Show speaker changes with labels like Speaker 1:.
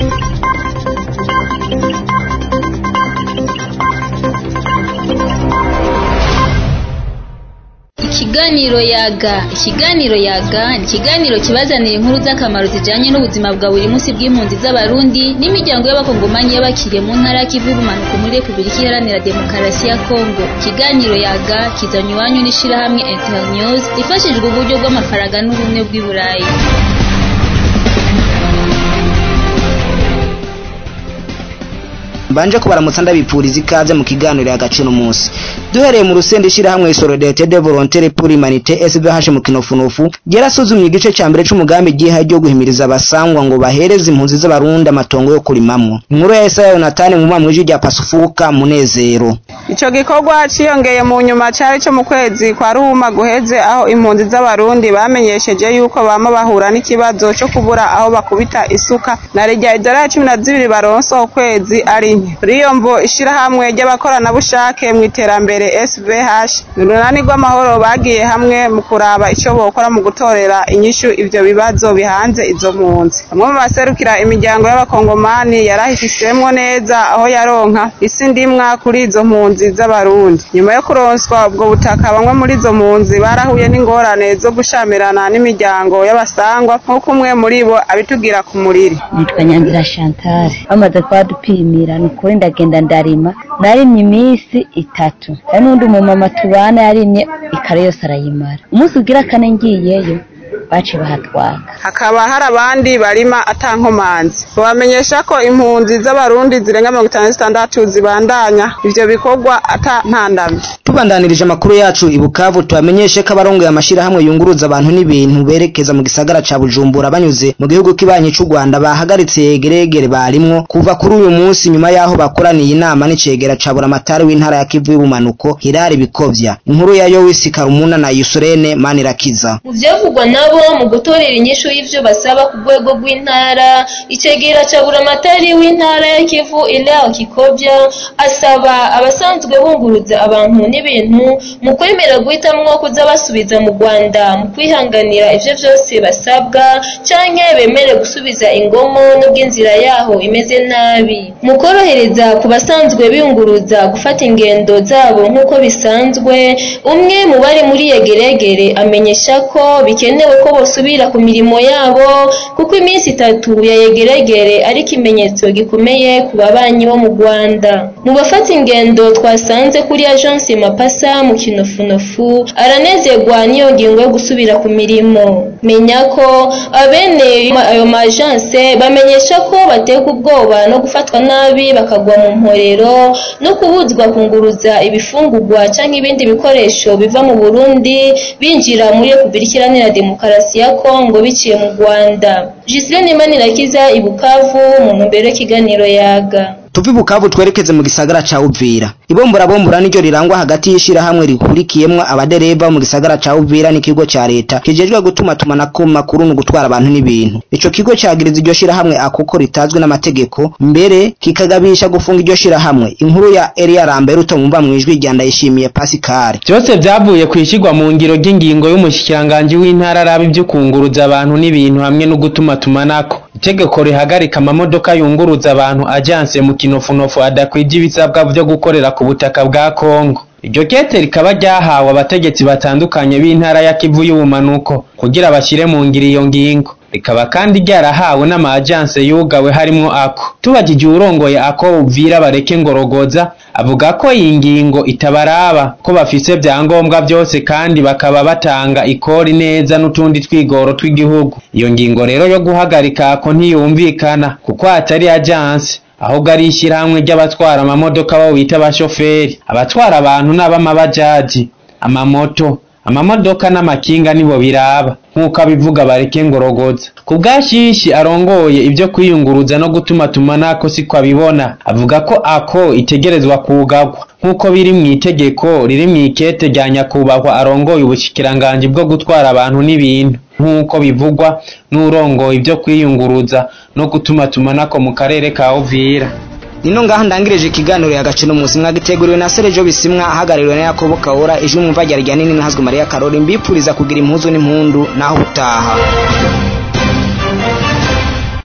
Speaker 1: Ikiganiro yaga ikiganiro yaga ni ikiganiro kibazanira inkuru z'akamaro zijanye n'ubuzima bwa buri munsi bw'impunzi z'abarundi n'imiryango y'abakongomanyi y'abakiriye mu ntara ya Kivu y'ubumanuko muri Republika Iharanira Demokarasi ya Kongo ikiganiro yaga kizanywe iwanyu n'ishirahamwe Internews rifashijwe uburyo bw'amafaranga n'ubumwe bw'i Burayi
Speaker 2: mbanje kubaramutsa ndabipfuriza ikaze mu kiganiro y'agaciro umunsi duhereye mu rusenda ishirahamwe Solidarité de Volontaires pour l'Humanité SVH mu kinofunofu ryarasuzumye igice ca mbere c'umugambi giha ryo guhimiriza abasangwa ngo bahereze impunzi z'abarundi amatongo yo kurimamwo inkuru ya Yesaya Yonatani mu mwamwiji rya Pasufuka munezero
Speaker 3: Ico gikorwa ciyongeye mu nyuma cari co mu kwezi kwa Ruhuma guheze aho impunzi z'abarundi bamenyesheje yuko bama bahura n'ikibazo co kubura aho bakubita isuka na rya idara ya cumi na zibiri baronsa ukwezi ari nke riyo mvo ishirahamwe ry'abakoranabushake mu iterambere SVH urunani rw'amahoro bagiye hamwe mu kuraba ico bokora mu gutorera inyishu ivyo bibazo bihanze izo mpunzi bamwe mu baserukira imiryango y'abakongomani yarahifisemwo neza aho yaronka isi ndimwa kuri izo mpunzi z'abarundi nyuma yo kuronswa ubwo butaka bamwe muri izo mpunzi barahuye n'ingorane zo gushamirana n'imiryango y'abasangwa nk'uko umwe muri bo abitugira ku muriri
Speaker 4: nitwa Nyangira Chantal bamaze kwadupimira ni ukuri ndagenda ndarima narimye iminsi itatu hari n'undi umumama tubana yarimye ikare yose arayimara umunsi ugira kane ngiyeyo baci bahatwaka
Speaker 3: hakaba hari abandi barima atankomanzi bamenyesha ko impunzi z'abarundi zirenga mirongo itanu na zitandatu zibandanya ivyo bikorwa ata ntandamye
Speaker 2: tubandanirije amakuru yacu i Bukavu tubamenyeshe ko abarongoye amashirahamwe yunguruza abantu n'ibintu berekeza mu gisagara ca Bujumbura banyuze mu gihugu kibanyi c'u Rwanda bahagaritse yegeregere barimwo kuva kuri uyu munsi nyuma yaho bakoraniye inama n'icegera ca Buramatari w'intara ya Kivu y'ubumanuko Hilari Bikovya inkuru ya Yowisi Karumuna na Yusurene Manirakiza
Speaker 5: mu vyavugwa nabo mu gutorera inyishu y'ivyo basaba ku rwego rw'intara icegera ca Buramatari w'intara ya Kivu Ileo Kikovya asaba abasanzwe bunguruza abantu n'ibintu mu kwemera guhitamwo kuza basubiza mu Rwanda mu kwihanganira ivyo vyose basabwa canke bemere gusubiza ingomo nubwo inzira yaho imeze nabi mu korohereza ku basanzwe biyunguruza gufata ingendo zabo nk'uko bisanzwe umwe mu bari muri yegeregere amenyesha ko bikenewe ko bosubira ku mirimo yabo kuko iminsi itatu ya yegeregere ari ikimenyetso gikomeye ku babanyi bo mu Rwanda mu bafata ingendo twasanze kuri agence Mapasa mu kinofunofu aranezerwa n'iyo ngingo yo gusubira ku mirimo menya ko abene ayo majance bamenyesha ko bateka ubwoba no gufatwa nabi bakagwa mu mporero no kubuzwa kunguruza ibifungurwa canke ibindi bikoresho biva mu Burundi binjira muri Republika Iharanira Demokarasi ya Kongo biciye mu Rwanda Gislaine Manirakiza i Bukavu mu ntumbero y'ikiganiro yaga
Speaker 2: tuvi Bukavu twerekeze mu gisagara ca Uvira ibombora bombora niryo rirangwa hagati y'ishirahamwe rikurikiyemwo abadereva mu gisagara ca Uvira n'ikigo ca leta kijejwe gutuma tumanako makuru no gutwara abantu n'ibintu ico kigo cagiriza iryo shirahamwe akoko ritazwe n'amategeko mbere kikagabisha gufunga iryo shirahamwe inkuru ya Elia Lambert utomumva mwijwi rya Ndayishimiye Pascal
Speaker 6: byose vyavuye kwishigwa mu ngiro ry'ingingo y'umushikiranganje w'intara arabi byo kunguruza abantu n'ibintu hamwe no gutuma tumanako itegeko rihagarika amamodoka yunguruza abantu agence mu kinofunofu adakwije ibisabwa vyo gukorera ku butaka bwa Kongo iryo kete rikaba ryahawe abategetsi batandukanye b'intara ya Kivu y'ubumanuko kugira bashyire mu ngiro iyo ngingo rikaba kandi ryarahawe n'ama-agence yugawe harimwo ako tubajije uwurongoye ako Uvira bareke ngorogoza avuga ko iyi ngingo itabaraba ko bafise vyangombwa vyose kandi bakaba batanga ikori neza n'utundi twigoro tw'igihugu iyo ngingo rero yo guhagarika ako ntiyumvikana kuko atari agence ahubwo ari ishyirahamwe ry'abatwara amamodoka bo bita abashoferi abatwara abantu n'abamabajaji amamoto amamodoka n'amakinga nibo biraba nk'uko abivuga bareke ngorogoza ku bwashishi arongoye ibyo kwiyunguruza no gutuma tumanako siko abibona avuga ko ako itegerezwa kugagwa nk'uko biri mu itegeko riri mu ikete rya nyakubahwa arongoye ubushikiranganji bwo gutwara abantu n'ibintu nk'uko bivugwa n'urongoye ibyo kwiyunguruza no gutuma tumanako mu karere ka Uvira
Speaker 2: nino ngaha ndangirije ikiganiro yagacino muzi mwagiteguriwe na Sergio Bisimwa ahagarariwe na Yakobo Kaura ijwi mwumva ryari rya nini nahazwe Maria Karori mbipuriza kugira impuzu n'impundu naho utaha